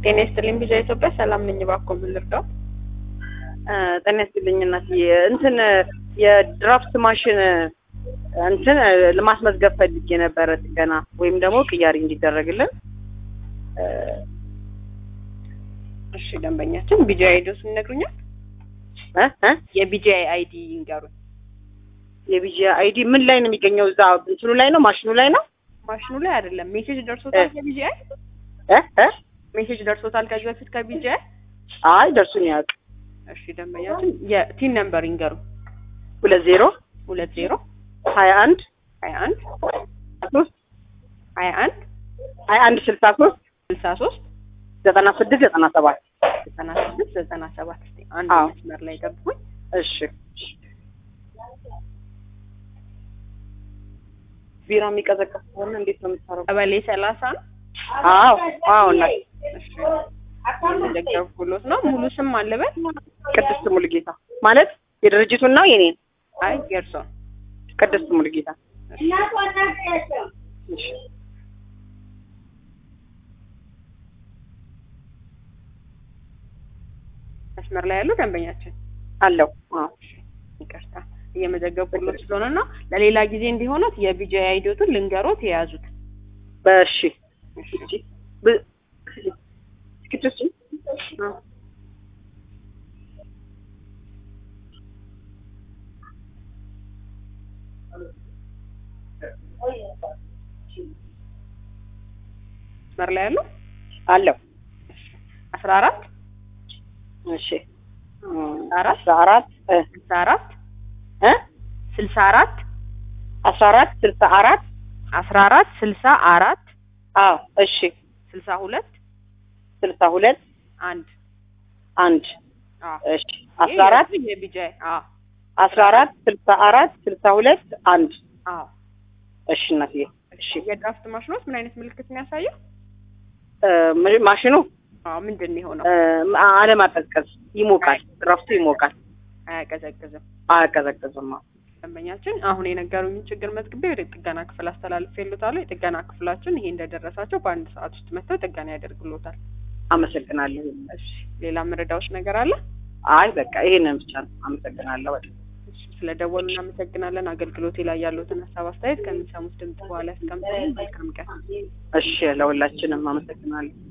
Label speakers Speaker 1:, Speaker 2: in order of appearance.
Speaker 1: ጤና ይስጥልኝ ቢዛ ኢትዮጵያ ሰላም ነኝ። እባክዎ ምን ልርዳው?
Speaker 2: ጤና ይስጥልኝ እናትዬ። እንትን የድራፍት ማሽን እንትን ለማስመዝገብ ፈልጌ ነበረ ጥገና ወይም ደግሞ ቅያሪ እንዲደረግልን።
Speaker 1: እሺ ደንበኛችን ቢጂአይ አይዲዎስ ይነግሩኛል?
Speaker 2: እ እ
Speaker 1: የቢጂአይ አይዲ ይንገሩኝ።
Speaker 2: የቢጂ አይዲ ምን ላይ ነው የሚገኘው? እዛ እንትኑ ላይ ነው ማሽኑ ላይ ነው
Speaker 1: ማሽኑ ላይ አይደለም። ሜሴጅ ደርሶታል ከቢጂአይ?
Speaker 2: እ እ
Speaker 1: ሜሴጅ ደርሶታል ከዚህ በፊት ከቢጂአይ?
Speaker 2: አይ ደርሱን ያውቅ
Speaker 1: እሺ ደንበኛችን የቲን ነምበር ይንገሩ።
Speaker 2: ሁለት ዜሮ
Speaker 1: ሁለት ዜሮ
Speaker 2: ሀያ አንድ
Speaker 1: ሀያ አንድ
Speaker 2: ሶስት
Speaker 1: ሀያ አንድ
Speaker 2: ሀያ አንድ ስልሳ ሶስት
Speaker 1: ስልሳ ሶስት
Speaker 2: ዘጠና ስድስት ዘጠና ሰባት
Speaker 1: ዘጠና ስድስት ዘጠና ሰባት እስኪ አንድ
Speaker 2: አዎ።
Speaker 1: መስመር ላይ ገብቶኝ
Speaker 2: እሺ ቢራ የሚቀዘቀዝ ከሆነ እንዴት ነው የምታረጉ?
Speaker 1: ቀበሌ ሰላሳ ነው።
Speaker 2: አዎ አዎ እናት
Speaker 1: እሺ የደገፍኩሎት ነው። ሙሉ ስም አለበት?
Speaker 2: ቅድስት ሙሉጌታ ማለት የድርጅቱን ነው የኔን
Speaker 1: አይ የእርሶን
Speaker 2: ቅድስት ሙሉጌታ እሺ
Speaker 1: መስመር ላይ ያለው ደንበኛችን
Speaker 2: አለው አዎ
Speaker 1: ይቅርታ እየመዘገብኩሎት ስለሆነ ነው። ለሌላ ጊዜ እንዲሆኑት የቢጂአይ አይዲዎቱን ልንገሮት የያዙት።
Speaker 2: በእሺ ብ- ቅድስት አዎ
Speaker 1: መስመር ላይ ያለው
Speaker 2: አለው
Speaker 1: አስራ አራት
Speaker 2: እሺ
Speaker 1: አራት
Speaker 2: አስራ አራት እ
Speaker 1: ስልሳ አራት
Speaker 2: እ
Speaker 1: ስልሳ አራት
Speaker 2: አስራ አራት ስልሳ አራት
Speaker 1: አስራ አራት ስልሳ አራት
Speaker 2: አዎ እሺ
Speaker 1: ስልሳ ሁለት
Speaker 2: ስልሳ ሁለት
Speaker 1: አንድ
Speaker 2: አንድ
Speaker 1: አዎ
Speaker 2: እሺ አስራ አራት
Speaker 1: ይሄ የቢጂአይ አዎ
Speaker 2: አስራ አራት ስልሳ አራት ስልሳ ሁለት አንድ
Speaker 1: አዎ
Speaker 2: እሺ እናትዬ እሺ
Speaker 1: የድራፍት ማሽኖች ምን አይነት ምልክት ነው ያሳየው?
Speaker 2: እ ም- ማሽኑ
Speaker 1: አዎ ምንድን ነው የሆነው?
Speaker 2: እ አለማቀዝቀዝ ይሞቃል ድራፍቱ ይሞቃል
Speaker 1: አያቀዘቅዝም።
Speaker 2: አያቀዘቅዝም አዎ
Speaker 1: ደንበኛችን አሁን የነገሩኝን ችግር መዝግቤ ወደ ጥገና ክፍል አስተላልፌልዎታለሁ። የጥገና ክፍላችን ይሄ እንደደረሳቸው በአንድ ሰዓት ውስጥ መጥተው ጥገና ያደርግልዎታል።
Speaker 2: አመሰግናለሁ
Speaker 1: እሺ ሌላ መረዳዎች ነገር አለ?
Speaker 2: አይ በቃ ይሄንን ብቻ ነው አመሰግናለሁ በጣም
Speaker 1: እሺ ስለደወሉ እናመሰግናለን። አገልግሎቴ ላይ ያሉትን ሀሳብ አስተያየት ከሚሰሙት ድምጽ በኋላ ያስቀምጡልን። መልካም ቀን።
Speaker 2: እሺ ለሁላችንም አመሰግናለሁ